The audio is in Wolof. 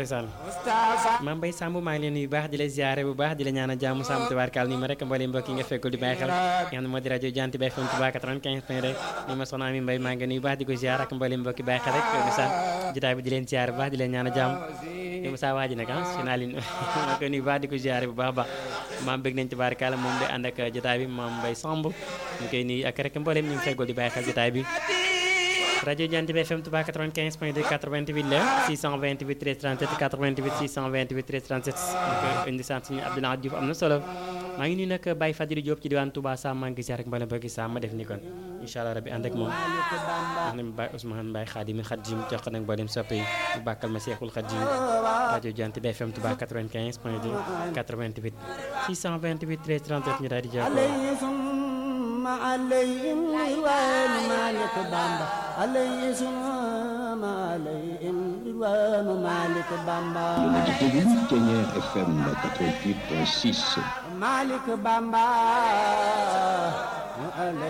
ndeysaan Mame Mbaye Samb maa ngi leen nuyu bu baax di la ziare bu baax di la ñaanal jàmm Samb tubaarkaal ni ma rek mbooleem mbokk yi nga fekkul di bàyyi xel nga xam ne moo di rajo Janti Bay FM Touba 95 point rek ni ma soxna Ami Mbaye maa ngi nuyu bu baax di ko ziar ak mbooleem mbokki bàyyi xel rek ndeysaan jotaay bi di leen ziare bu baax di leen ñaanal jàmm di ma saa waaji nag ah si naa leen maa ko nuyu bu baax di ko ziare bu baax baax maam bëgg nañ tubaarkaal moom de ànd ak jotaay bi Mame Mbaye Samb ñu koy nuyu ak rek mbooleem ñu ngi fekkul di bàyyi xel jotaay bi rajo Janti Bay FM Touba 95 point 2 88 la 628 13 37 88 628 13 37 donc indi sant suñu Abdoulaye Diouf am na solo maa ngi nuyu nag Baye Fadilou Diop ci diwaan Touba Sam maa ngi ziar rek mbala bëgg Sam ma def ni kon incha allah rabbi ànd ak moom wax na Baye Ousmane Mbaye Khadim Khadim jox ko nag mboolem soppe yi mu bàkkal ma Seexul Khadim rajo Janti Bay FM Touba 95 point 2 88 628 13 37 ñu daal di jokkoo ma alayhim ridwaanu Maalik Bamba alayhi summa alayhim ridwaanu Maalik Bamba yéen a ngi déglu Ténière FM 88.6 Maalik Bamba